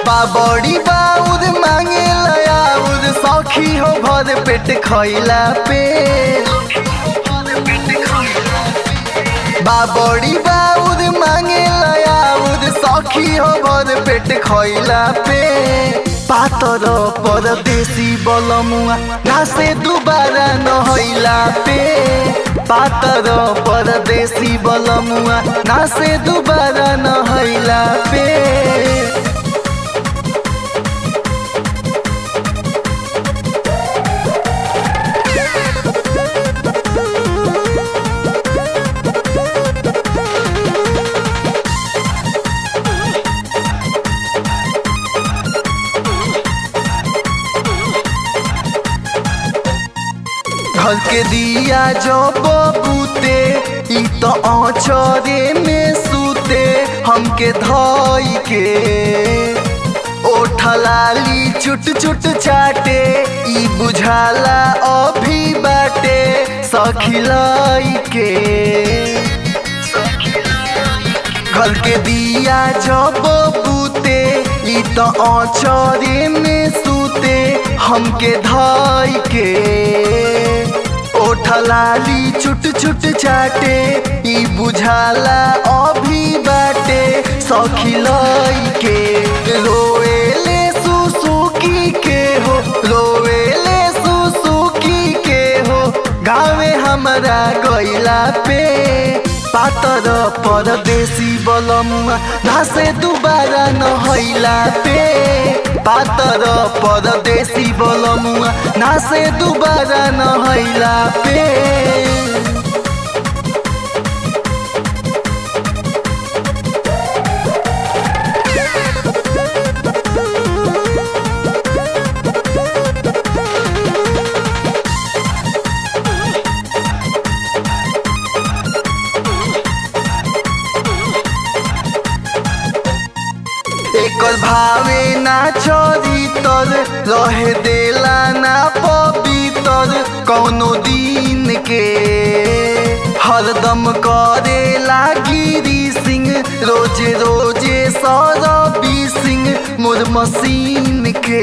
बाबड़ी बाउर मांगे लयाउर सौखी हो भर पेट खैला पे बाबड़ी बाउर मांगे लयाउर सौखी हो भर पेट खैला पे पातर परदेसी बलमुआ नासे दुबारा नहैला पे पातर परदेसी बलमुआ नासे दुबारा नहैला पे घर के दिया जब बूते ई तो औचरे में सूते हमके धोई के ओठलाली चुट चुट चाटे ई बुझाला अभी बाटे सखिलाई के घर के दिया जब बूते ई तो औचरे में सूते हमके धाई के ओठलाली चुट चुट चाटे ई बुझाला अभी बाटे सखिलाई के रोएले सुसुकी के हो रोएले सुसुकी के हो गावे हमरा गैला पे पातर परदेसी बलमुआ घासे दुबारा नहैला पे पातर परदेसी बलमुआ नासे दुबारा नहैला पे एकर भावे ना चोरी तर रहे देला ना पवितर कौनो दिन के हरदम करे लागिरी सिंह रोजे रोजे सौरवी सिंह मोर मशीन के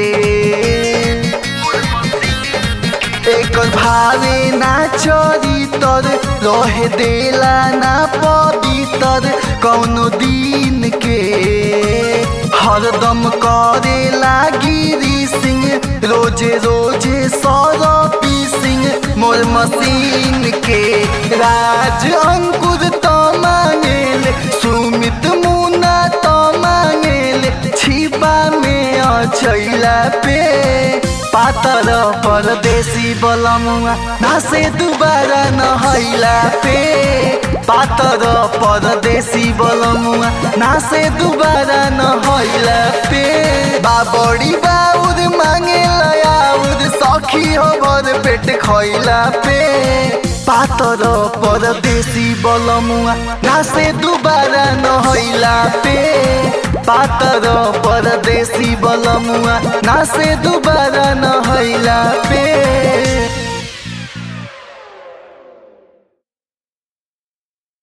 एकर भावे ना चोरी तर रहे देला ना पवितर कौनो दिन के हरदम करे लागिरी सिंह रोजे रोजे सौरपी सिंह मोर मशीन के राज अंकुर तो मांगेल सुमित मुना तो मांगेल छिपा में अचैला पे पातर परदेसी बलमुआ नासे दुबारा नहैला पे पातर परदेसी बलमुआ नासे दुबारा नहैला पे बाबड़ी बाउर मांगे लयाउर सखी हो भर पेट खैला पे पातर परदेसी बलमुआ नासे दुबारा नहैला पे पातर परदेसी बलमुआ नासे दुबारा नहैला पे